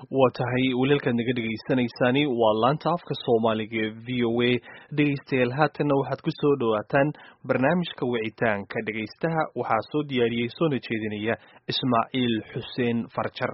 waa tahay waliilkaad naga dhegaysanaysaani waa laanta afka soomaaliga ee v o a dhegaystayaal haatanna waxaad ku soo dhowaataan barnaamijka wicitaanka dhegaystaha waxaa soo diyaariyey soona jeedinaya ismaaciil xuseen farjar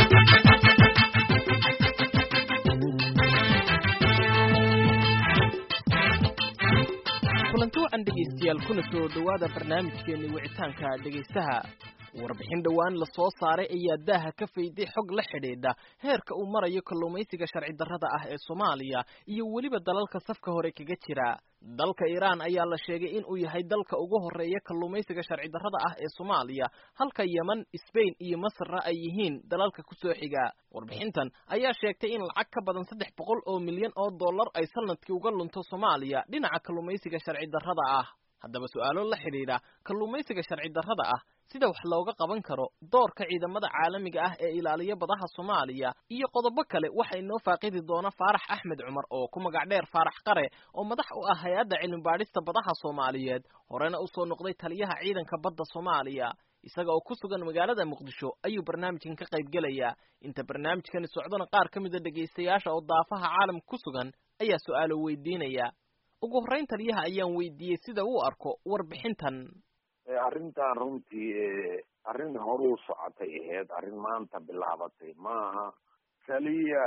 kulanti wacan dhegaystayaal kuna soo dhowaada barnaamijkeeni wicitaanka dhegaystaha warbixin dhowaan la soo saaray ayaa daaha ka fayday xog la xidhiidha heerka uu marayo kalluumaysiga sharci darrada ah ee soomaaliya iyo weliba dalalka safka hore kaga jira dalka iiraan ayaa la sheegay in uu yahay dalka ugu horeeya kalluumaysiga sharci darrada ah ee soomaaliya halka yeman sbain iyo masarna ay yihiin dalalka kusoo xiga warbixintan ayaa sheegtay in lacag ka badan saddex boqol oo milyan oo dollar ay sanadkii uga lunto soomaaliya dhinaca kalluumaysiga sharci darrada ah haddaba su-aalo la xidhiidha kalluumaysiga sharci darrada ah sida wax looga qaban karo doorka ciidamada caalamiga ah ee ilaaliya badaha soomaaliya iyo qodobo kale waxa inoo faaqidi doona faarax axmed cumar oo ku magac dheer faarax qare oo madax u ah hay-adda cilmi baadhista badaha soomaaliyeed horena usoo noqday taliyaha ciidanka badda soomaaliya isaga oo ku sugan magaalada muqdisho ayuu barnaamijkan ka qayb gelayaa inta barnaamijkani socdona qaar ka mida dhegaystayaasha oo daafaha caalamka ku sugan ayaa su-aalo weydiinaya ugu horrayn taliyaha ayaan weydiiyey sida uu arko warbixintan arrintan runtii arrin horuu socotay ahayd arrin maanta bilaabatay maaha keliya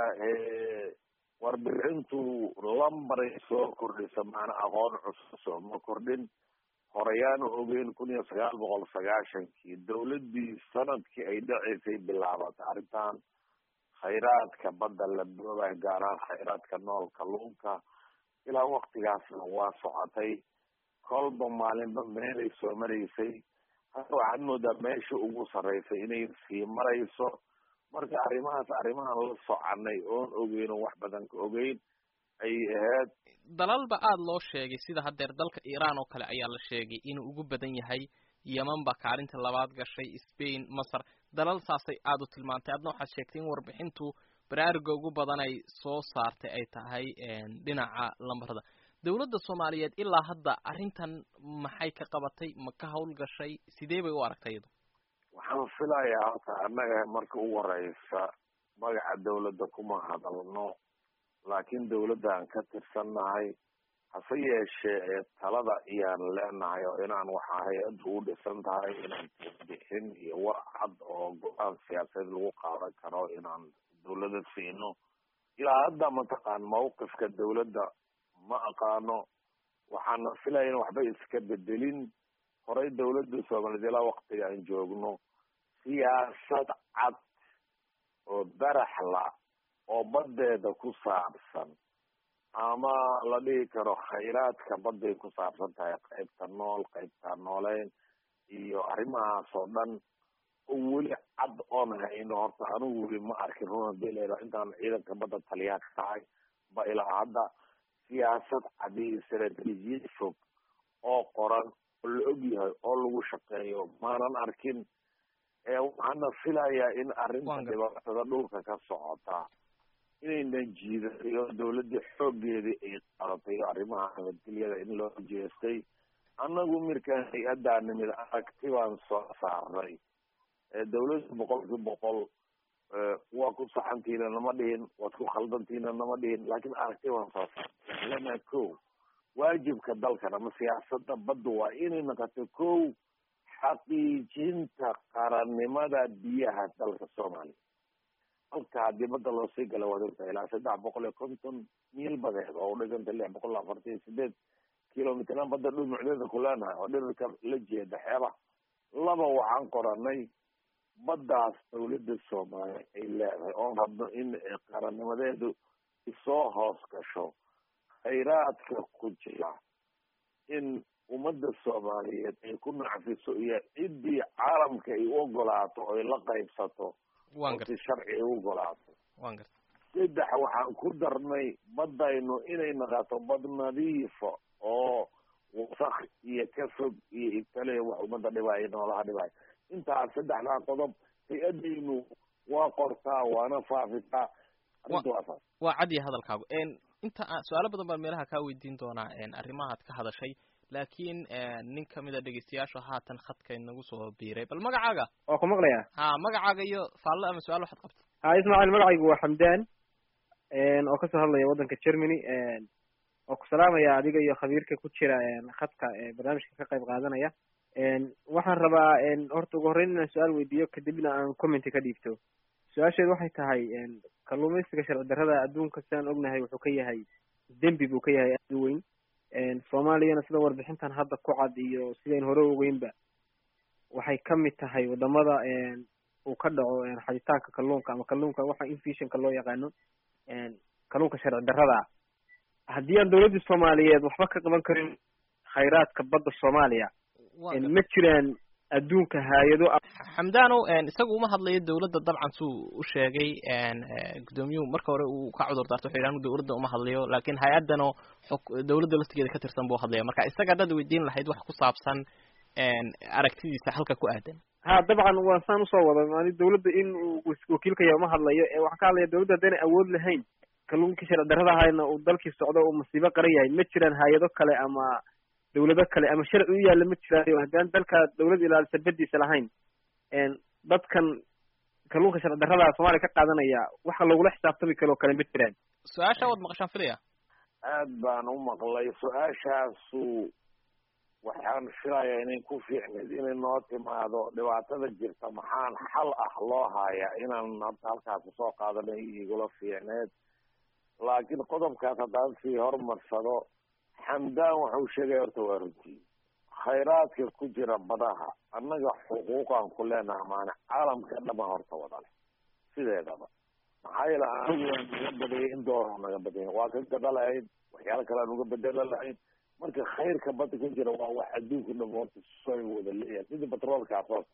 warbixintu lambaray soo kordhisa maana aqoon cusub soo ma kordhin horeyaanu ogeyn kun iyo sagaal boqol sagaashankii dawladdii sanadkii ay dhaceysay bilaabatay arrintan khayraadka badda la boobay gaaraan khayraadka nool kalluunka ilaa waktigaasna waa socotay kolba maalinba meelay soo maraysay hadda waxaad moodaa meesha ugu sarreysay inay sii marayso marka arrimahaas arrimahan la soconay oon ogeyn oo wax badan ka ogeyn ay ahayd dalalba aada loo sheegay sida haddeer dalka iiraan oo kale ayaa la sheegay inuu ugu badan yahay yeman baa kaalinta labaad gashay spain masar dalal saasay aada u tilmaantay adna waxaad sheegtay in warbixintu baraaruga ugu badan ay soo saartay ay tahay dhinaca lambarada dawladda soomaaliyeed ilaa hadda arrintan maxay ka qabatay ma ka hawlgashay sidee bay u aragtay iyadu waxaan filayaa halka annaga marka ugu horeysa magaca dawladda kuma hadalno laakiin dawladdan ka tirsannahay hase yeeshee talada iyaan leenahay oo inaan waxaa hay-addu u dhisan tahay inaan bixin iyo war cad oo go-aan siyaasadeed lagu qaadan karo inaan dawladda siino ilaa hadda mataqaan mawqifka dawladda ma aqaano waxaana filaya in waxba iska bedelin horey dawladda soomaaliyeed ilaa waktiga aan joogno siyaasad cad oo baraxla oo baddeeda ku saabsan ama la dhihi karo khayraadka badday ku saabsan tahay qaybta nool qaybta nooleyn iyo arrimahaas oo dhan oo weli cad oon hayno horta anigu weli ma arkin run hadii la yidhaho intaan ciidanka badda taliyaha ka tahay ba ilaa hadda siyaasad cadi istaraatiijiyad fog oo qoran oo la og yahay oo lagu shaqeeyo maanan arkin waxaana filayaa in arrinta dhibaatada dhulka ka socota inaynan jiidatay oo dawladda xooggeedii ay qadatay oo arrimaha nabadgelyada in loo jeestay annagu mirkaan hay-addaa nimid aragti baan soo saarnay dawladda boqolkii boqol waa ku saxantiina nama dhihin waad ku khaldantiina nama dhihin laakiin aragti baan soo saarnay lana ko waajibka dalkan ama siyaasada badda waa inay noqoto ko xaqiijinta qarannimada biyaha dalka soomaaliya halka haddii badda loo sii gala waad ogtahay ilaa saddex boqol iyo konton miil badeed oo udhiganta lix boqol afartan iyo sideed kilomitran badda dhumucdeeda ku leenahay oo dhirirka la jeeda xeeba laba waxaan qoranay baddaas dawladda soomaaliya ay leedahay oon rabno in qarannimadeedu isoo hoos gasho khayraadka ku jira in ummadda soomaaliyeed ay ku nacfiso iyo ciddii caalamka ay u ogolaato oy la qaybsato si sharci ay u ogolaato saddex waxaan ku darnay baddaynu inay naqato bad nadiifa oo wasak iyo ka fog iyo ibtale wax ummadda dhibaayo noolaha dhibaayo intaas saddexdaa qodob hay-adaynu waa qortaa waana faafitaa arrinta waa saas waa cadiya hadalkaagu inta su-aalo badan baan meelaha kaa weydiin doonaa arrimahaad ka hadashay laakiin nin kamid a dhegeystayaashu haatan khadka inagu soo biiray bal magacaaga waa ku maqlayaa ha magacaaga iyo faallo ama su-aal waxaad qabta ha ismaaciil magacaygu waa xamdan oo kasoo hadlaya waddanka germany oo ku salaamaya adiga iyo khabiirka ku jira khadka barnaamijka ka qayb qaadanaya waxaan rabaa horta ugu horreyn inaan su-aal weydiiyo kadibna aan commenty ka dhiibto su-aasheedu waxay tahay kalluumaysiga sharci darrada adduunka sidaan ognahay wuxuu ka yahay dembi buu ka yahay aad u weyn soomaaliyana sida warbixintan hadda ku cad iyo sidayn hore ogeynba waxay kamid tahay wadamada uu ka dhaco xaditaanka kalluunka ama kalluunka waxa infishinka loo yaqaano kalluunka sharci darrada haddii aan dawladda soomaaliyeed waxba ka qaban karin khayraadka badda soomaaliya ma jiraan adduunka hay-ado xamdanow isagu uma hadlayo dawladda dabcan suu u sheegay guddoomiyuhu marka hore uu ka cudur daarto wuxuu yidhi dawladda uma hadlayo laakiin hay-addanoo dawladda laftigeeda ka tirsan buu hadlaya marka isaga haddaad weydiin lahayd wax ku saabsan aragtidiisa halka ku aadan ha dabcan waa saan usoo wada mani dawladda in uu wakiilka yahay uma hadlayo waxaan ka hadlaya dawladda haddaynay awood lahayn kalluunkii sharci darrada ahayna uu dalkii socdo uu masiibo qaran yahay ma jiraan hay-ado kale ama dawlado kale ama sharci u yaalla ma jiraayo haddaan dalka dawlad ilaalisa badiisa lahayn dadkan kalluunka sharci darrada soomaaliya ka qaadanaya waxa lagula xisaabtami karo kale ma jiraan su-aasha waad maqashaan filaya aad baan u maqlay su-aashaasu waxaan filayaa inay ku fiicneyd inay noo timaado dhibaatada jirta maxaan xal ah loo hayaa inaan hadda halkaas usoo qaadanay igula fiicneed laakiin qodobkaas haddaan sii hormarsado xamdaan waxau sheegaya horta waa runtii khayraadka ku jira badaha annaga xuquuqaan ku leenaha maana caalamka dhama horta wada leh sideedaba maxaa yeele anigu waan naga badayay in dooro naga badaya waa ka gadha lahayn waxyaala kale aan uga bedela lahayn marka khayrka badda ku jira waa wax adduunka dham horta sooy wada leeyahay sidii batroolkaas oo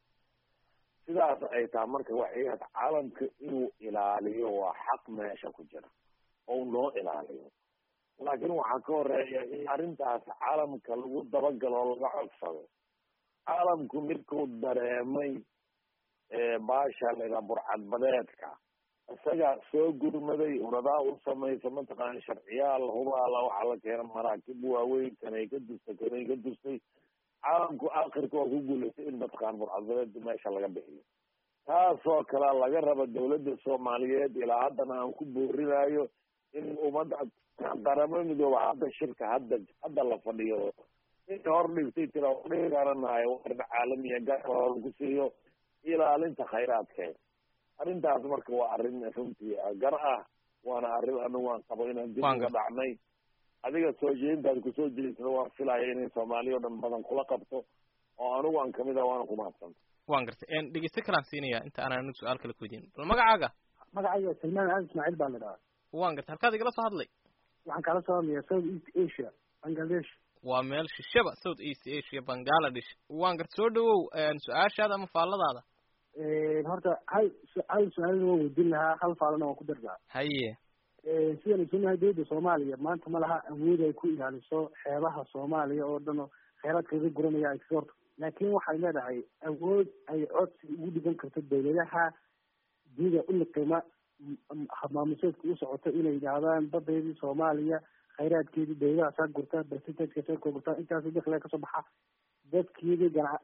sidaas ay tahay marka waxay ahayd caalamka inuu ilaaliyo waa xaq meesha ku jira oo noo ilaaliyo laakiin waxaa ka horeeya in arrintaas caalamka lagu dabagalo oo laga codsado caalamku midkuu dareemay baasha layidhaha burcadbadeedka isagaa soo gurmaday uradaa u samaysa mataqaana sharciyaal hubaala waxaa la keena maraakib waaweyn kanay ka dustay kanay ka dustay caalamku akhirka waa ku guulaystay in mataqaana burcadbadeed meesha laga bixiyo taasoo kale laga raba dawladda soomaaliyeed ilaa haddana aan ku boorinayo in ummadda qaramo midooba hadda shirka hadda hadda la fadhiyo in hor dhigtay tira dhihi garanayo warna caalamiya gaar ku siiyo ilaalinta khayraadkeeda arrintaas marka waa arrin runtii gar ah waana arrin anigu aan qabo inaan dib uga dhacnay adiga soo jeedintaad kusoo jeedisada waan filaya inay soomaaliya o dhan badan kula qabto oo anigu aan kamid ah waana kumahadsanta waan gartay dhegeyste kalaan siinaya inta aanan anigu su-aal kale kuweydiin bal magacaaga magacayga salmaan ali ismaaciil baa la dhahaa waan gartay halkaad igala soo hadlay waxaan kala soo hadlaya south east asia bangladesh waa meel shishaba south east asia bangladesh waan gartay soo dhawow su-aashaada ama faalladaada horta hal hal su-aalna waan weydiin lahaa hal faalana waan ku dardaa haye sidaan isoonahay dawladda soomaaliya maanta ma laha awood ay ku ilaaliso xeebaha soomaaliya oo dhan oo kheyraadkeeda guranaya export laakiin waxay leedahay awood ay codsi ugu dhigan karto dawladaha dida uliqima maamuseedka u socoto inay yidhaahdaan badeedii soomaaliya khayraadkeedii dawladaha saa gurta percentage saa gurta intaas dakliga kasoo baxa dadkeedii gana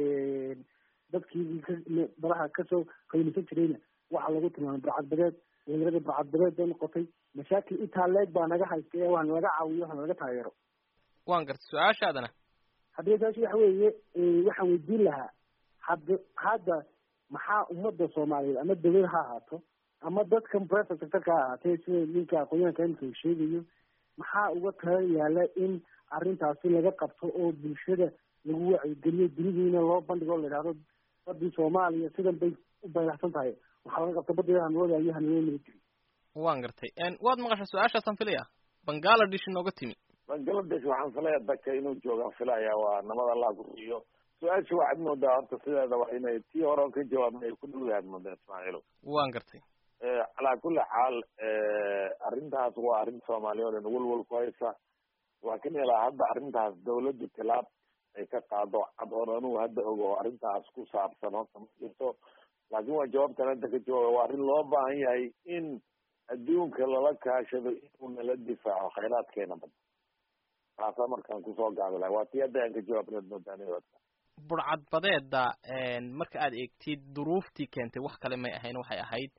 dadkeedii badaha kasoo qaylisan jirayna waxaa lagu tilmaamay burcadbadeed dawladada burcadbadeed bay noqotay mashaakil intaa leeg baa naga haysta ee wax nalaga caawiyo wax nalaga taageero waan gartay su-aashaadana haddii su-aasha waxa weeye waxaan weydiin lahaa hadda hadda maxaa ummadda soomaaliyeed ama dawlad ha ahaato ama dadkan private sectorka ha ahaatee sida ninka aqoonyahanka imika uu sheegayo maxaa uga tala yaala in arrintaasi laga qabto oo bulshada lagu wacyigeliyo dunidiina loo bandhigo o la yidhahdo badii soomaaliya sidan bay u baylaxsan tahay waxaa laga qabta badii hanwada iyo hanwada nabad jiri waan gartay waad maqashay su-aashaasaan filaya bangladesh inooga timi bangladesh waxaan filaya daka inuu joogaan filaya waa nabad allah ku siiyo su-aasha waxaad moodaa horta sideeda waa inay tii hore ka jawaabna ay ku dhow yahaad moodaa ismaaciilo waan gartay calaa kulli xaal arrintaas waa arrin soomaaliya o dhan welwel ku haysa laakiin ilaa hadda arrintaas dawladdu tilaab ay ka qaado cad oon anugu hadda ogo arrintaas ku saabsan horta ma jirto laakiin waa jawaabtan hadda ka jawaaba waa arrin loo baahan yahay in adduunka lala kaashado inuu nala difaaco khayraadkeena badda taasaa markaan kusoo gaabi lahay waa tii hadda aan ka jawaabnad moodaanidka burcadbadeeda marka aad eegtid duruuftii keentay wax kale may ahayn waxay ahayd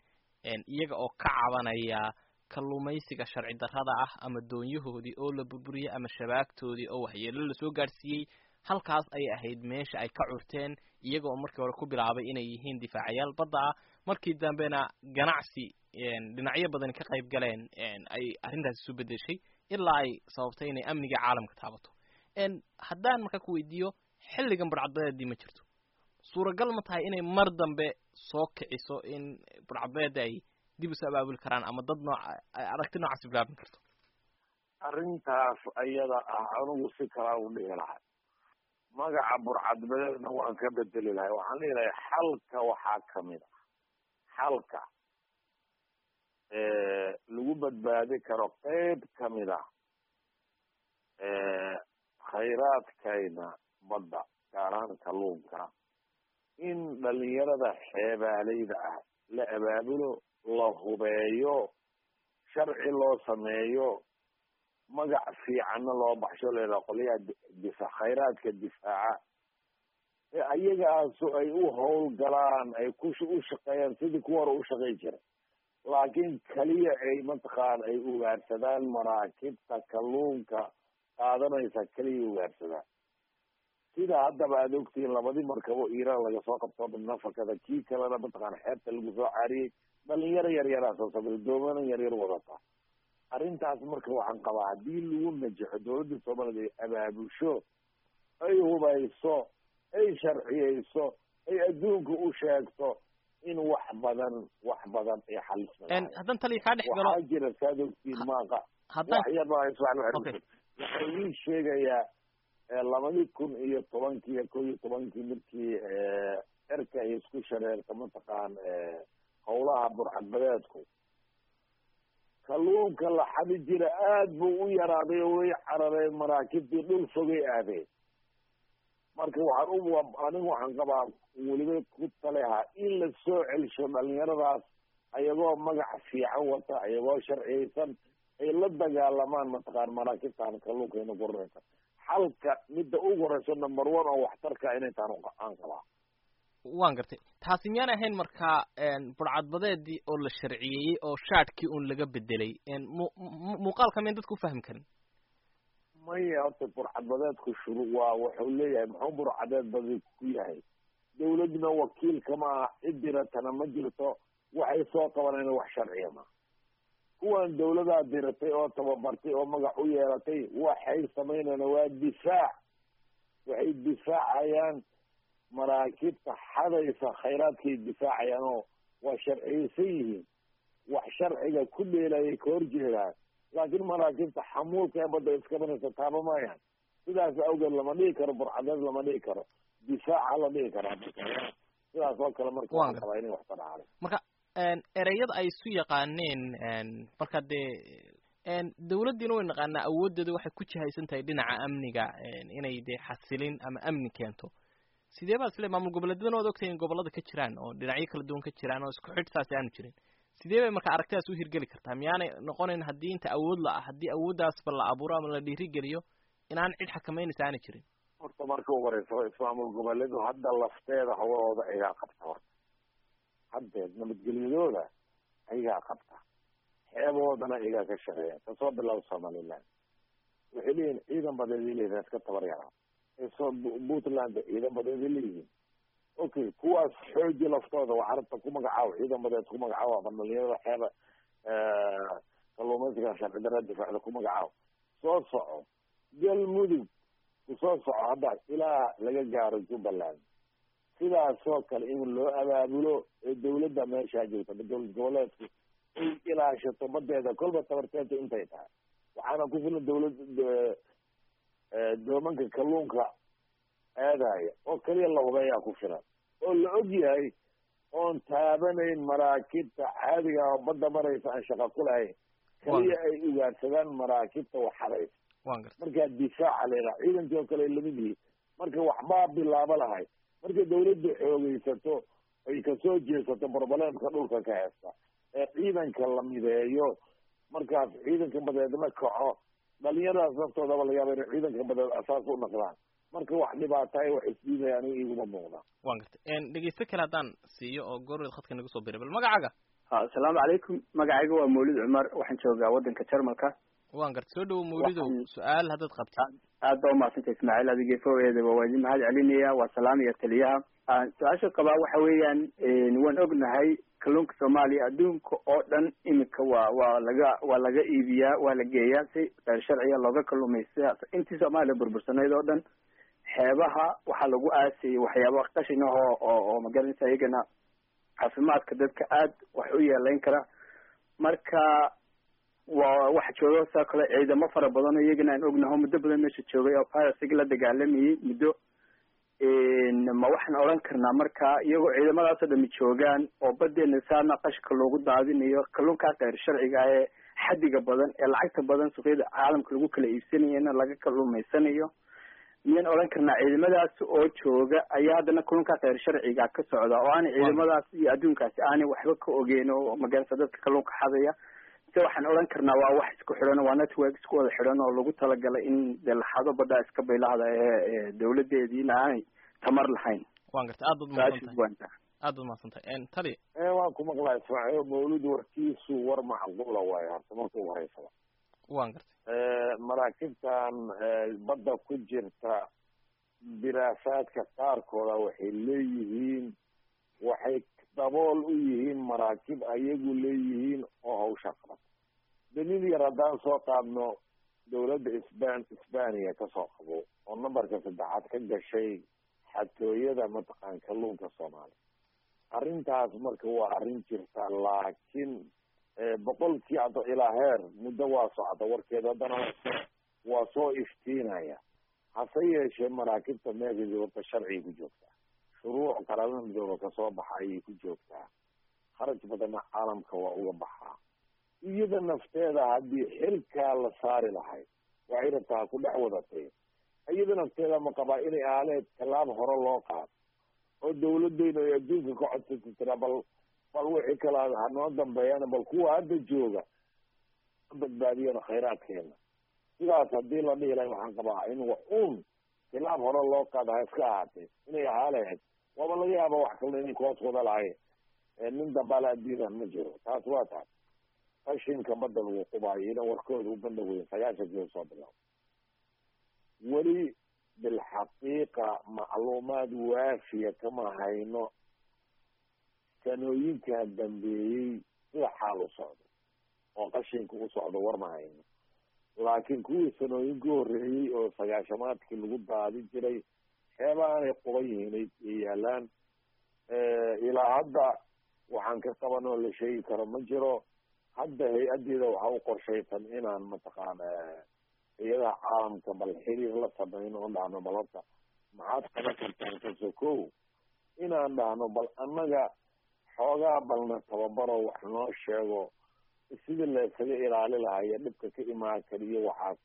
iyaga oo ka cabanaya kalluumaysiga sharci darrada ah ama doonyahoodii oo la burburiyey ama shabaagtoodii oo waxyeelo lasoo gaadhsiiyey halkaas ayay ahayd meesha ay ka curteen iyaga oo markii hore ku bilaabay inay yihiin difaacayaal badda ah markii dambena ganacsi dhinacyo badani ka qayb galeen ay arrintaasi isu bedeshay ilaa ay sababtay inay amniga caalamka taabato haddaan marka ku weydiiyo xilligan burcadbadeedii ma jirto suuragal ma tahay inay mar dambe soo kiciso in burcadbadeeda ay dib isu abaabuli karaan ama dad nooc aragti noocaasi bilaabin karto arrintaas ayada ah anigu si kalaa u dhihi lahay magaca burcadbadeedna waan ka bedeli lahay waxaan dhihi lahay xalka waxaa kamid a xalka lagu badbaadi karo qeyb kamid a khayraadkayna badda gaar ahaan kalluunka in dhalinyarada xeebaaleyda ah la abaabulo la hubeeyo sharci loo sameeyo magac fiicanna loo baxsho leedaha qolyaha difa khayraadka difaaca ee ayagaasu ay u howlgalaan ay ku u shaqeeyaan sidii kuwa hore u shaqey jira laakiin keliya ay mataqaan ay ugaarsadaan maraakibta kalluunka qaadanaysa keliya ugaarsadaan sida haddaba aad ogtihiin labadii markabo iiraan laga soo qabto nafakada kii kalena mataqaan xeebta lagu soo caariyey dhalinyaro yaryaraa soo sabir doomana yaryar wadata arrintaas marka waxaan qabaa haddii lagu najaxo dawladda soomaaliyad ay abaabusho ay hubayso ay sharciyeyso ay adduunka u sheegto in wax badan wax badan ay xalisma haddaan taliya kaa dhex galo waxaa jira saad ogtiin maaqa wax yar baa waxay ii sheegayaa labadii kun iyo tobankii ko iyo tobankii markii erka ay isku shareerta mataqaan howlaha burcadbadeedku kalluunka la xadi jira aad buu u yaraaday oo way carareen maraakibtii dhul fogay aadeen marka waxaan u anigu waxaan qabaa weliba ku taleha in la soo celsho dhalinyaradaas ayagoo magac fiican wata ayagoo sharciyeysan ay la dagaalamaan mataqaan maraakibtaan kalluunkayna guranaysa xalka midda ugu horeyso number one oo waxtarka inay taan aan qabaa waan gartay taasi miyaan ahayn markaa burcadbadeedii oo la sharciyeeyey oo shaadhkii un laga bedelay mu muuqaalka miyan dadku ufahmi karin maya horta burcadbadeedku shuru waa wuxuu leeyahay muxuu burcadeed badi ku yahay dawladna wakiilka ma aha cid diratana ma jirto waxay soo qabanayna wax sharciya ma kuwan dawladaa diratay oo tababartay oo magac u yeelatay waxay samaynayaan waa difaac waxay difaacayaan maraakibta xadaysa khayraadkay difaacayaan oo waa sharciyeysan yihiin wax sharciga ku dheelayay ka horjeedaan laakiin maraakibta xamuulka ee badda iskabanaysa taaba maayaan sidaas awgeed lama dhigi karo burcadeed lama dhigi karo difaaca la dhigi karaa sidaas oo kale marka waxaan qabaa inay wax ka dhacday marka ereyada ay isu yaqaaneen marka dee dawladdiina way naqaanaa awooddeeda waxay ku jihaysan tahay dhinaca amniga inay dee xasilin ama amni keento sidee baa isle maamul goboleedyadana waad ogtahay in gobollada ka jiraan oo dhinacyo kala duwan ka jiraan oo isku xidh saasi aanu jirin sidee bay marka aragtidaas u hirgeli kartaa miyaanay noqonayn haddii inta awood la ah haddii awooddaasba la abuuro ama la dhiirigeliyo inaan cid xakameynaysa aana jirin horta marka u horeysa ismaamul goboleedu hadda lafteeda hawlahooda ayagaa qabta horta haddeed nabadgelyadooda ayagaa qabta xeeboodana ayagaa ka shaqeeya kasoo bilaabo somaliland waxay leeyihin ciidan badeeday leeyihin iska tabar yaraa so puntland ciidan badeeday leeyihiin okay kuwaas xooji laftooda waa carabta ku magacaabo ciidan badeed ku magacaabo ama dhalinyarada xeeba kalluumaysiga sharci dara difaacda ku magacaabo soo soco galmudug kusoo soco hadda ilaa laga gaaro jubbaland sidaasoo kale in loo abaabulo ee dawladda meeshaa joogta dowlad goboleedku ay ilaashato badeeda kolba tabarteenta intay tahay waxaana ku filan dawlad doomanka kalluunka aadaya oo keliya la hubeeyaa ku filan oo la og yahay oon taabanayn maraakibta caadiga oo badda maraysa aan shaqa ku lahayn keliya ay ugaarsadaan maraakibta waxadaysa markaa difaaca leedaha ciidankii oo kale ay lamid yihiin marka waxbaa bilaabo lahay marka dawladda xoogeysato ay kasoo jeesato broblемka dhulka ka heesta ee ciidanka la mideeyo markaas ciidanka badeedna kaco dhalinyaradaas naftoodaba laga yaaba inay ciidanka badeed asaas u naqdaan marka wax dhibaataay wax isdiidaya aniga iguma muuqda wan gartay dhegeysto kale haddaan siiyo oo goorweed khadka nagu soo biray bal magacaaga asalaamu calaykum magacayga waa mawlid cumar waxaan joogaa waddanka jarmalka waan garta soo dhawo mawlidow su-aal haddaad qabtid aad baa umaadsanta ismaaciil adigii fogeedaba waa idin mahad celinaya waa salaamaya taliyaha su-aasha qabaa waxa weeyaan waan ognahay kalluunka soomaaliya adduunka oo dhan iminka waa waa laga waa laga iibiyaa waa la geeyaa si qeyr sharciya looga kalluumaysta intii soomaaliya burbursanayd oo dhan xeebaha waxaa lagu aasayay waxyaaba qashin ah oo oo oo magaranaysa iyagana caafimaadka dadka aad wax u yeelayn kara marka waa waxa jooga saa kale ciidamo fara badan oo iyagana aan ognaho muddo badan meesha joogay oo piracyga la dagaalamayay muddo ma waxaan odhan karnaa marka iyagoo ciidamadaasoo dhami joogaan oo badeena saana qashka loogu daadinayo kalluunkaa keyr sharciga ah ee xadiga badan ee lacagta badan suuqyada caalamka lagu kala iibsanayana laga kalluumaysanayo miyaan odhan karnaa ciidamadaas oo jooga ayaa haddana kalluunkaa keyr sharciga ka socda oo aanay ciidamadaas iyo adduunkaasi aanay waxba ka ogeyn oo magarasa dadka kalluunka xadaya se waxaan odhan karnaa waa wax isku xidhan waa network isku wada xidhan oo lagu talagalay in dee laxado baddaa iska baylahda ee dawladeediina aanay tamar lahayn waan garta aad baad umahadsantahay aad baad umahadsantahay tali waan ku maqlaa ismaaciil mawlid warkiisu war macquula waayo horta marka ugu horeysaba waan gartay maraakiibtan badda ku jirta diraasaadka qaarkooda waxay leeyihiin waxay dabool u yihiin maraakiib ayagu leeyihiin oo hawsha qabata daliil yar haddaan soo qaadno dawladda isban isbaniya kasoo qabo oo numberka saddexaad ka gashay xatooyada mataqaan kalluunka soomaaliya arrintaas marka waa arrin jirta laakiin boqolkii hadda ilaa heer muddo waa socda warkeed haddana waa soo iftiinaya hase yeeshee maraakiibta meesha horta sharciga ku joogtaa shuruuc qaramada midooba kasoo baxa ayay ku joogtaa kharaj badanna caalamka waa uga baxaa iyada nafteeda haddii xilkaa la saari lahayd waxay rabtaa ku dhex wadatay iyada nafteeda ma qabaa inay aaleed tallaab hore loo qaado oo dawladeyna ay adduunka ka codsata tiraa bal bal wixii kala hanoo dambeeyana bal kuwa hadda jooga badbaadiyana khayraadkeena sidaas haddii la dhihi lahay waxaan qabaa in wax uun tilaab hore loo qaada ha iska ahaatee inay ahaa lahayd waaba laga yaaba wax kalna inay kuhoos wada lahayn nin dambaala addiinan ma jiro taas waa taas qashinka badda lagu qubaayo ina warkooda u bandha weyn sagaashankii soo bilaabo weli bilxaqiiqa macluumaad waafiya kama hayno sanooyinkaa dambeeyey sida xaal u socdo oo qashinka u socdo war ma hayno laakiin kuwii sanooyinka horreeyey oo sagaashamaadkii lagu daadi jiray xeeba aanay quban yihiin ay yaalaan ilaa hadda waxaan ka qaban oo la sheegi karo ma jiro hadda hay-adeeda waxa u qorshaysan inaan mataqaana hay-adaha caalamka bal xiriir la samayno oo dhahno bal horta maxaad qaban kartaan kaso kow inaan dhahno bal annaga xoogaa balna tababaro wax noo sheego sidii laysaga ilaali lahayo dhibka ka imaan kariyo waxaas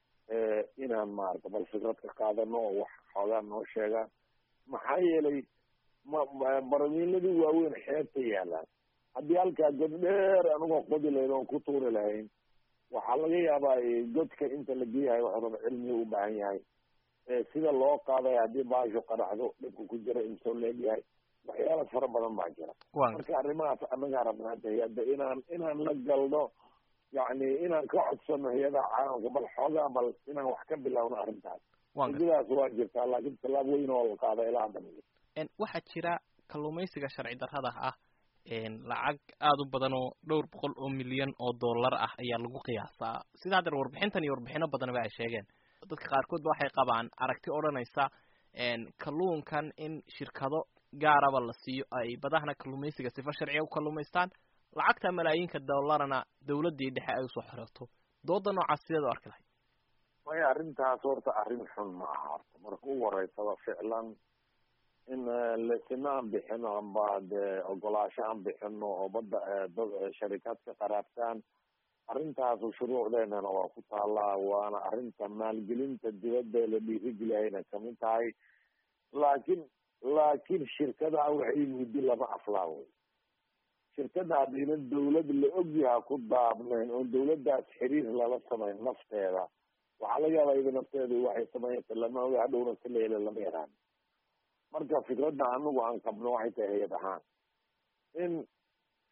inaan maarata bal fikrad ka qaadano oo wax xoogaa noo sheegaan maxaa yeelay ma baramiiladii waaweyn xeebta yaalaan haddii halkaa god dheer anigoo qodi lahayn oon ku tuuri lahayn waxaa laga yaabaa godka inta la geeyahay waxraba cilmiga u baahan yahay sida loo qaaday haddii baasho qaraxdo dhibka ku jira imsoo leegyahay waxyaala fara badan baa jira marka arrimahaas annagaa rabnaa hay-adda inaan inaan la galno yacni inaan ka codsano hay-adaha caalamka bal xoogaa bal inaan wax ka bilowno arrintaas sidaas waa jirtaa laakiin tallaab weyn oo la qaada ilaa hadda waxaa jira kalluumaysiga sharci darrada ah lacag aada u badan oo dhowr boqol oo milyan oo dollar ah ayaa lagu qiyaasaa sidaa hadeer warbixintan iyo warbixino badanba ay sheegeen dadka qaarkood ba waxay qabaan aragti odhanaysa kalluunkan in shirkado gaaraba la siiyo ay badahana kalluumaysiga sifa sharciga u kalluumaystaan lacagta malaayiinka dollarna dawladdii dhexe ay usoo xirato dooda noocaas sideed u arki lahay maya arrintaas horta arrin xun ma aha horta marka u horeysaba ficlan in lesina aan bixino amba dee ogolaasho aan bixino oo badda dad sharikaad ka qaraabtaan arrintaasu shuruucdeenana waa ku taalaa waana arrinta maalgelinta dibadda la dhiirigeliyayna kamid tahay laakiin laakiin shirkadaha waxay muddi lama aflaa wey shirkada haddayna dawlad la ogyaha ku daabnayn oo dawladdaas xiriir lala samayn nafteeda waxaa laga yaabaa iyada nafteedu waxay sameeyata lama oga hadhowna si la helo lama yaraan marka fikradda anagu aan qabno waxay tahay hay-ad ahaan in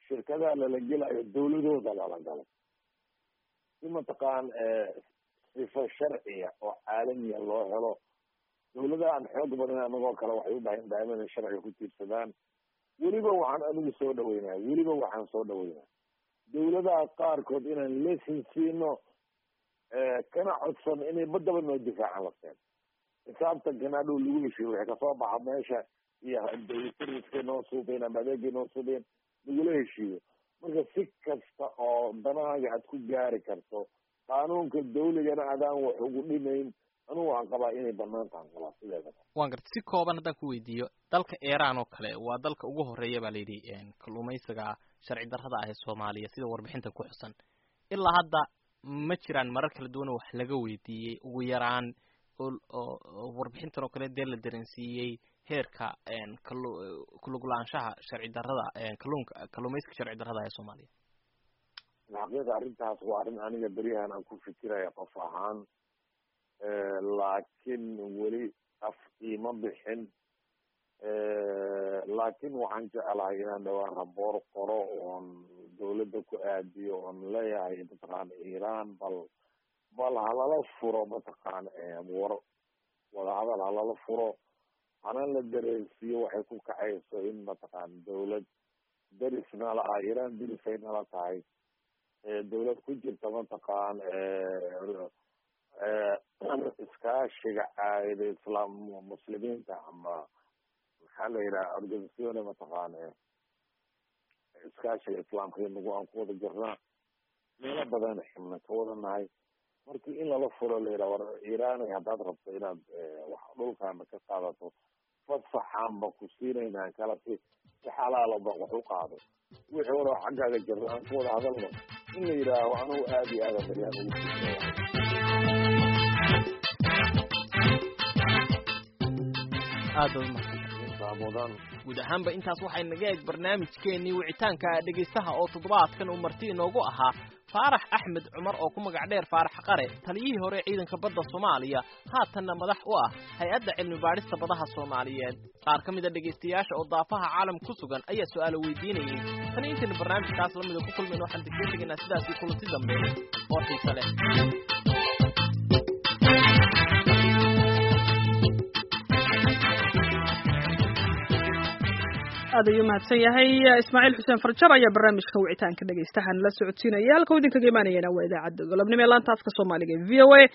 shirkadaha lala gelayo dawladooda lala galo si mataqaan sifo sharciya oo caalamiya loo helo dawladahan xoog badan anagoo kale waxay u baahan daaiman inay sharciga ku tiirsadaan weliba waxaan anigu soo dhaweynaya weliba waxaan soo dhaweynaya dawladaha qaarkood inaan lesin siino kana codsan inay badaba noo difaacan lafteen xisaabtankana dhow lagu heshiyo wixii kasoo baxa meesha iyo servicekay noo suubeen ama adeegay noo suubeen lagula heshiiyo marka si kasta oo danahaaga aad ku gaari karto qaanuunka dawligana adaan wax ugu dhimayn anugu waxaan qabaa inay banaan tahan qabaa sideeda waan garta si kooban haddaan ku weydiiyo dalka iran oo kale waa dalka ugu horeeya baa layidhi kalluumaysiga sharci darrada ah ee soomaaliya sida warbixinta ku xusan ilaa hadda ma jiraan marar kala duwan oo wax laga weydiiyey ugu yaraan oo warbixintan oo kale dee la dareensiiyey heerka kalu kulugulaanshaha sharci darrada kalluunka kalluumaysiga sharci darrada ee soomaaliya xaqiiqa arrintaas waa arrin aniga beryahan aan ku fikiraya qof ahaan laakiin weli af iima bixin laakiin waxaan jeclahay inaan dhawaan raboor qoro oon dawladda ku aadiyo oon leeyahay mataqaana iran bal bal halala furo mataqaana war wadahadal halala furo hana la dareensiiyo waxay ku kacayso in mataqaana dawlad derisna la ah iran derisay nala tahay dawlad ku jirta mataqaan iskaashiga caayida islaam muslimiinta ama maxaa la yidhaha organisacione mataqaana iskaashiga islaamka inagu aan ku wada jirnaa meelo badan xibna ka wada nahay markii in lala furo la yidhaha war iranay haddaad rabto inaad wax dhulkaana ka qaadato fasaxaanba ku siinaynaan kala si si xalaalaba wax u qaado wixii wada xaggaaga jirna aan ku wada hadalno in la yidhaaho anugu aada iyo aada baryaan ugu aada umahadsan guud ahaanba intaas waxay naga eeg barnaamijkeennii wicitaanka dhegaystaha oo toddobaadkan uu marti inoogu ahaa faarax axmed cumar oo ku magac dheer faarax qare taliyihii hore ciidanka badda soomaaliya haatanna madax u ah hay-adda cilmi baadhista badaha soomaaliyeed qaar ka mid a dhegaystayaasha oo daafaha caalam ku sugan ayaa su-aalo weydiinayay tani intaynu barnaamijkaas lamida ku kulmayn waxaan degdee tegaynaa sidaasii kulanti dambe oo xiise leh aad ayuu mahadsan yahay ismaaciil xuseen farjar ayaa barnaamijka wicitaanka dhegaystahan la socodsiinaya halka u idinkaga imaanayana waa idaacadda golobnimo ee laanta afka soomaaliga e v o a